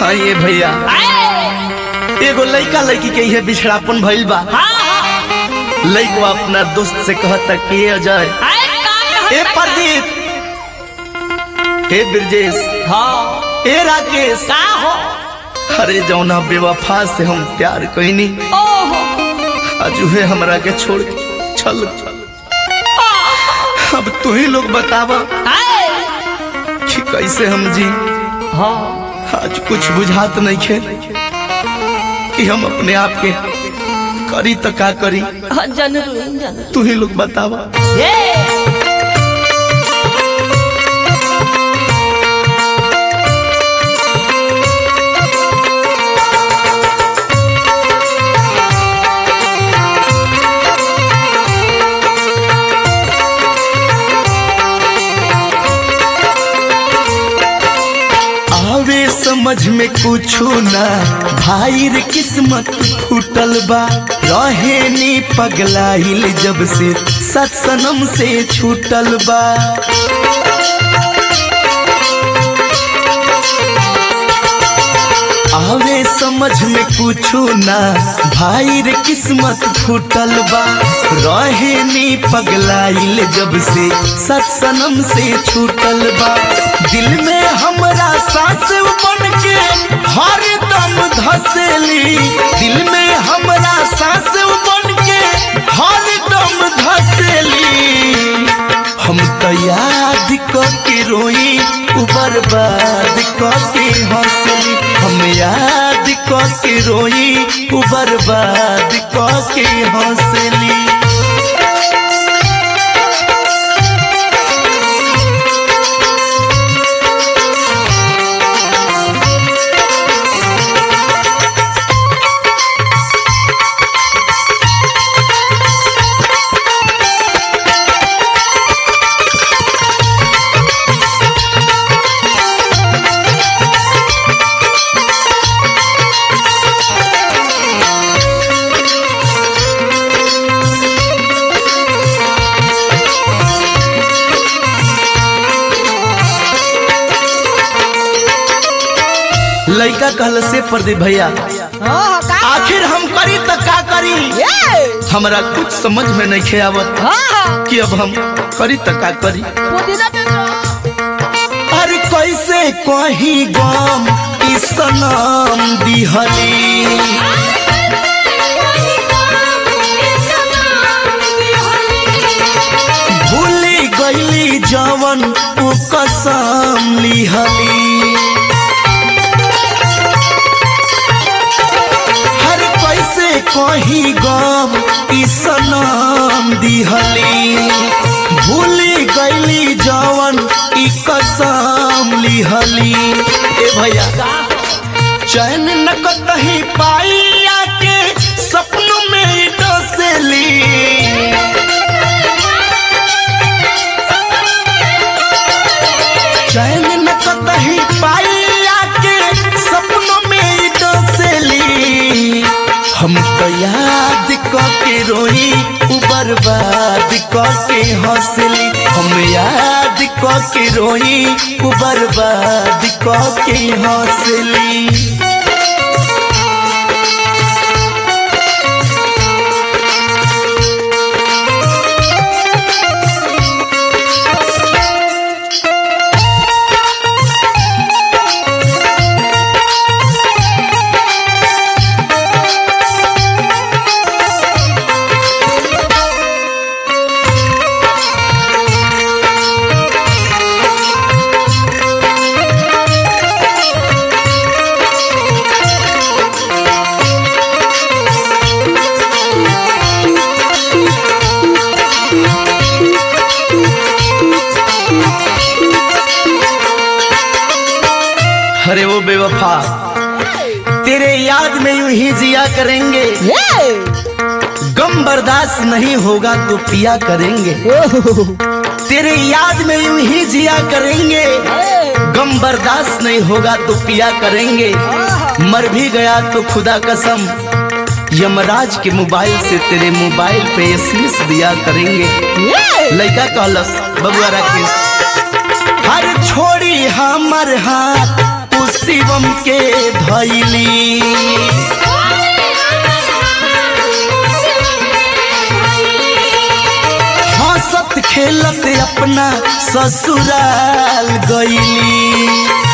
हाँ ये भैया एगो लइका लड़की के ये बिछड़ापन भइल बा लइकवा अपना दोस्त से कहता कि ए अजय ए प्रदीप हे ब्रजेश ए राकेश अरे जौना बेवफा से हम प्यार कईनी आज उहे हमरा के छोड़ के चल अब तू ही लोग बतावा कि कैसे हम जी आज कुछ बुझात नहीं खे कि हम अपने आप के करी तो का करी जनरू जनरू तू ही लोग बतावा आवे समझ में कुछ ना भाई रे किस्मत फूटल बा रहे नी पगलाइल जब से सत्सनम से छूटल बा आवे समझ में कुछ ना भाई रे किस्मत फूटल बा रहे नी पगलाइल जब से सत्सनम से छूटल बा दिल में हमरा सांस बन के हर दम धसेली दिल में हमरा सांस बन के हर दम धसेली हम तो याद के रोई उ बर्बाद के हंसली हम याद के रोई उ बर्बाद के हंसली लड़का कहल से प्रदीप भैया आखिर हम करी तो का करी हमरा कुछ समझ में नहीं खे आवत कि अब हम करी तो का करी अरे कैसे कहीं गम ई सनम दिहली भूली गईली जवन उ कसम लिहली हर कैसे कहीं गम ई सनम दिहली भूली गईली जवन ई कसम लिहली ए भैया चैन न कतही पाई आके सपनों में ही डसेली चैन न कतही पाई आके सपनों में ही डसेली हम तो याद के रोई उ बर्बाद के हंसली हम याद के रोई उ बर्बाद के हंसली अरे वो बेवफा तेरे याद में यूं ही जिया करेंगे गम बर्दाश्त नहीं होगा तो पिया करेंगे तेरे याद में यूं ही जिया करेंगे गम बर्दाश्त नहीं होगा तो पिया करेंगे मर भी गया तो खुदा कसम यमराज के मोबाइल से तेरे मोबाइल पे एसएमएस दिया करेंगे लड़का कहलस बबुआ राकेश हर छोड़ी हमर हाथ तू शिवम के धैली हंसत खेलत अपना ससुराल गईली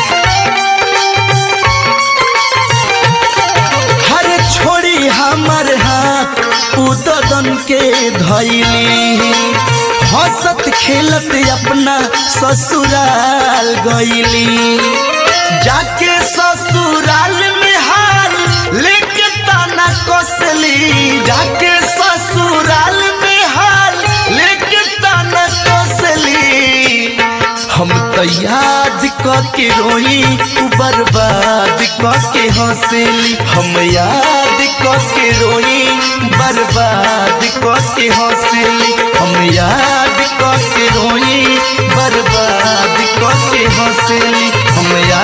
हर छोड़ी हमर हाथ उदन के धैली हंसत खेलत अपना ससुराल गईली जाके ससुराल में हाल लेके ताना कसली जाके ससुराल में हाल लेके ताना कसली हम तो याद क के रोई उ बर्बाद क के हंसली हम याद क के रोई बर्बाद क के हंसली हम याद क के रोई बर्बाद क के हंसली हम याद